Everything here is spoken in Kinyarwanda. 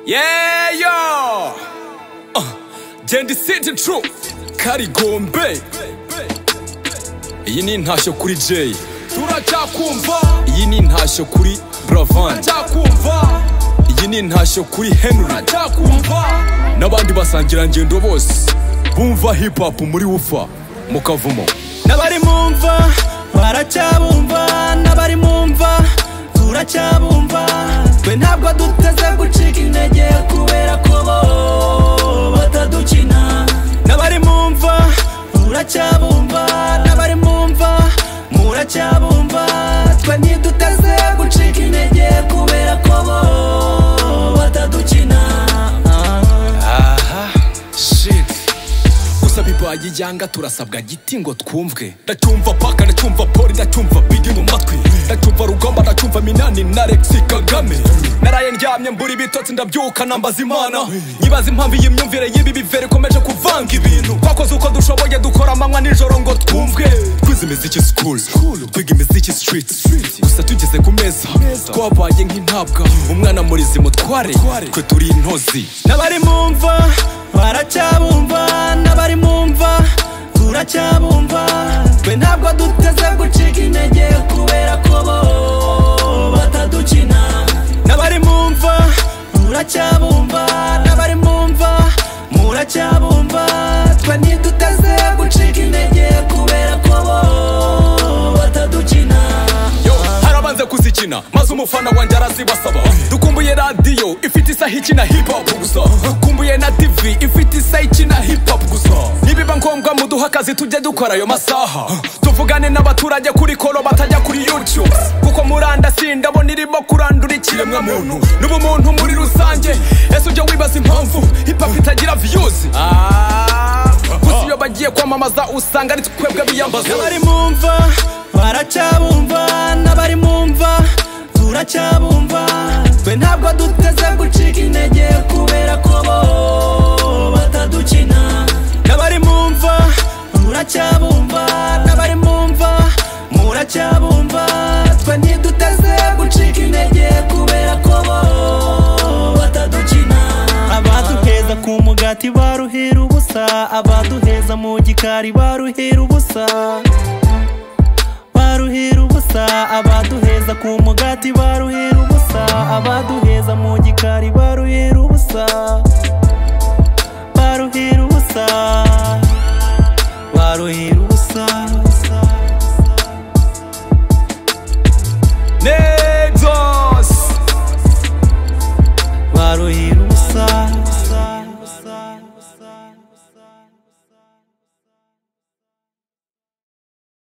Yeah, yo! Uh, genda isindi tru karigombe iyi ni intashyo kuri jay turacyakumva iyi ni intashyo kuri bravan cyakumva iyi ni intashyo kuri henry cyakumva n'abandi basangirangendo bose bumva hip hop muri wufa mu kavumo n'abari mu mva baracyabumva n'abari mu mva turacyabumva twe ntabwo duteze gucika intege kubera ko bo batadukina n'abari mu mva turacyabumva n'abari mu mva muracyabumva twe ntiduteze gucika intege kubera ko bo batadukina gusaba ibayi yanga turasabwa giti ngo twumvwe ndacyumva paka ndacyumva poli ndacyumva bigi mu matwi ndacyumva rugomba ndacyumva minani na lexi kagame naraye ndyamye mbura ibitotsi ndabyuka nambaza imana nyibaza impamvu iyi myumvire y'ibi bivere ikomeje kuvanga ibintu twakoze uko dushoboye dukora amanywa nijoro ngo twumvwe twize imiziki sikuru twiga imiziki sitiriti gusa tugeze ku meza twabaye nk'intabwa umwana muri izi mutware twe turi intozi n'abari mu mva baracyabumva n'abari mu mva turacyabumva twe ntabwo duteze gucika intege kubera ko bo batadukina n'abari mu mva turacyabumva n'abari mu mva muracyabumva twe ntiduteze gucika intege kubera ko bo batadukina yo harabanze kuzikina maze umufana wanjye arazibasaba dukumbuye radiyo ifite isaha ikina hip hop gusa dukumbuye na tv ifite isaha ikina hip hop gusa nibiba ngombwa muduha akazi tujye dukora ayo masaha tuvugane n'abaturage kuri koro batajya kuri youtube kuko murandasi ndabona irimo kurandura ikiremwamuntu n'ubumuntu muri rusange ese ujya wibaza impamvu hip hop itagira views gusa iyo bagiye kwamamaza usanga ari twebwe biyambaza n'abari mu mva baracyabumva n'abari mu mva turacyabumva twe ntabwo duteze gucika intege kubera ko bo batadukina n'abari mu mva turacyabumva n'abari mu mva muracyabumva twe ntiduteze gucika intege kubera ko bo batadukina abaduheza ku mugati baruhera ubusa abaduheza mu gikari baruhera ubusa baruhera ubusa abaduheza ku mugati baruhera ubusa abaduheza mu gikari baruhera ubusa baruhera ubusa baruhera ubusa negos baruhera ubusa